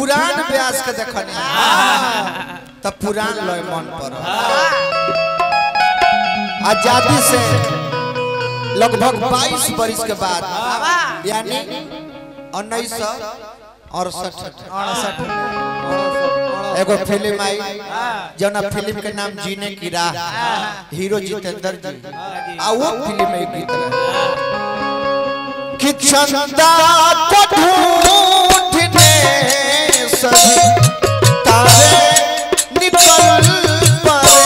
पुरान व्यास के देखनी तब पुरान लय मन पर आजादी से लगभग 22 वर्ष के बाद यानी उन्नीस सौ अड़सठ एगो फिल्म आई जौना फिल्म के नाम जीने की राह हीरो जितेंद्र जी आ वो फिल्म में एक गीत रहे कि चंदा को ढूंढने सभी तारे निकल पड़े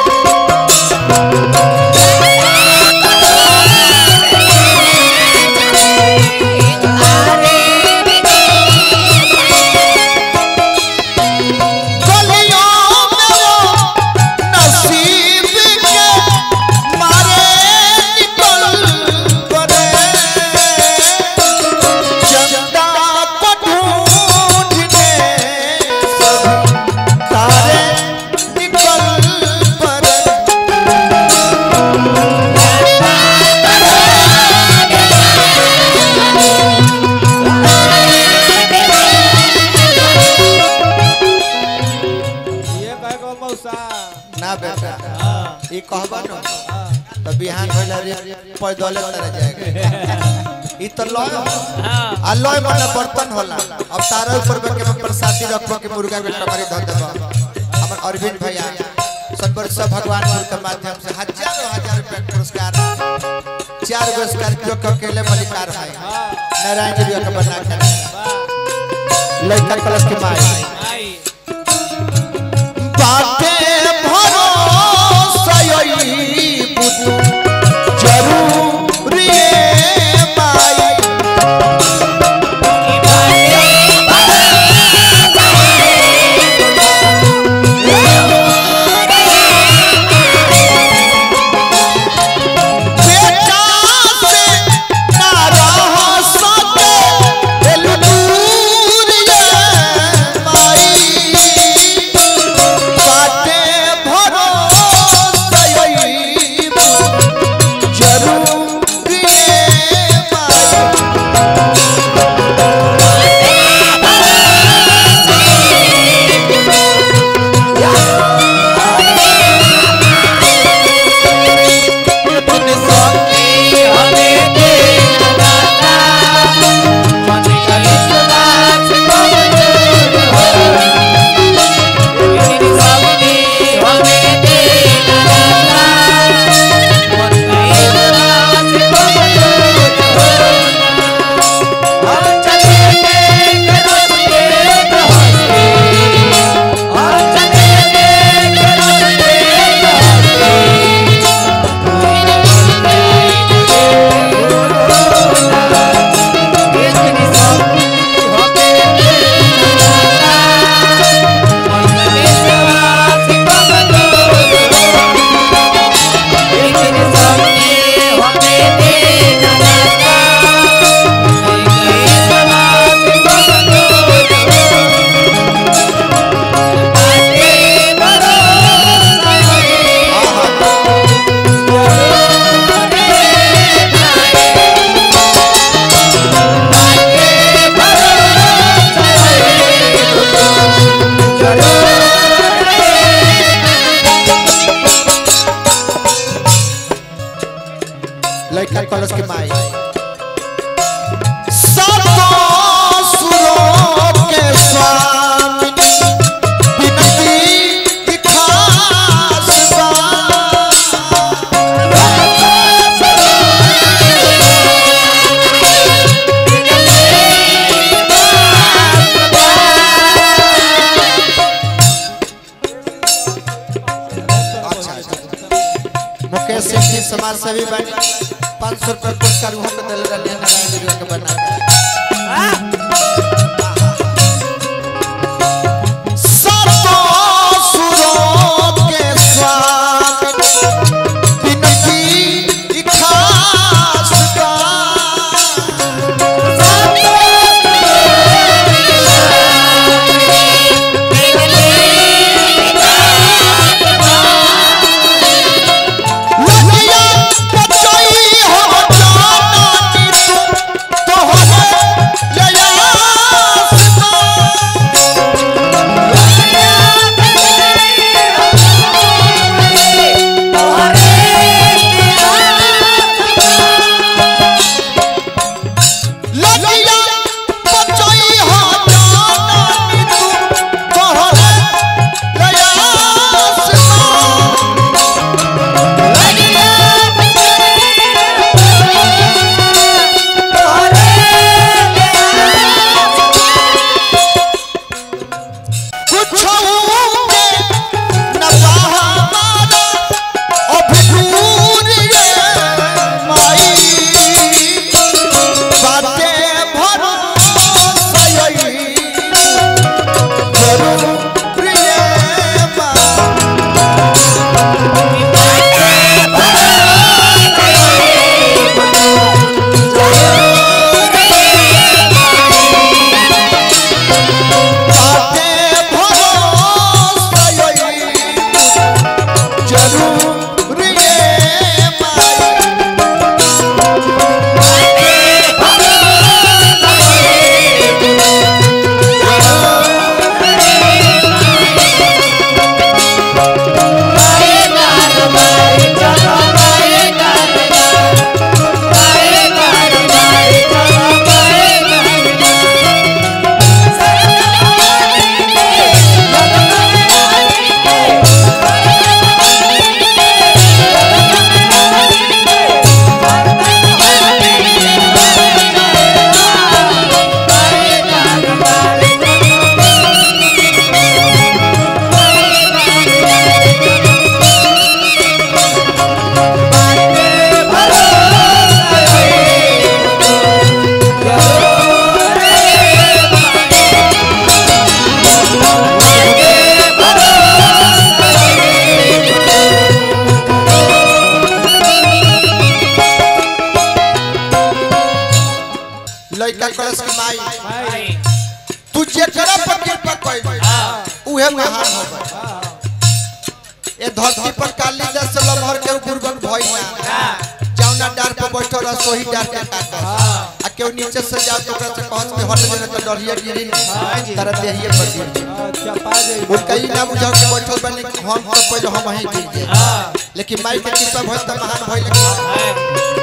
गलियों में वो नसीब के मारे निकल पड़े चंदा को ढूंढने सभी तारे निकल पड़े ये कहे को मौसा ना बेटा ये कहबा न तो बिहान भइला रे पैदले तरह जाएगा ई तो लय हो। आ लय माने बर्तन होला अब तारा ऊपर में के प्रसादी रखबो के मुर्गा के टमारी धर देबो हमर अरविंद भैया सतबर सब भगवानपुर के माध्यम से हजारों हजार रुपया के पुरस्कार चार गो स्कॉर्पियो के अकेले मलिकार है नारायण जी के बना के लड़का कलश के माई आई बाटे भरोसा यही बुतु जरूरी है माई बेटा से ना रह सके दिल दूर ये माई बाटे भरोसा यही बुतु जरूरी है माई लड़का कलश के माई सबको सुरों के स्वामी बिनती की खास अच्छा अच्छा मुकेश सिंह जी समाज सेवी बने पाँच सौ रुपया पुरस्कार वहाँ पे दिल रहे नारायण जी के बना के सबको सुरों के स्वामी बिनती की खास लगिया बचाई हो जाना आई तू जेकरा पर कृपा कइल उहे महान हो गए हाँ ए धरती पर कालिदास से लमहर के गुरबन भइल ना जौना डार पर बैठल रह सोही डार के काटा आ केहू नीचे से जा तो ओकरा से कहत में हट जने तो डरिया गिरी तारा देहिए पर गिर जाई। हाँ, चपा जाई उनका ई ना बुझाओ कि बैठल बनी हम तो पहले हम ही गिर जाए लेकिन माई के कृपा भइल त महान भइल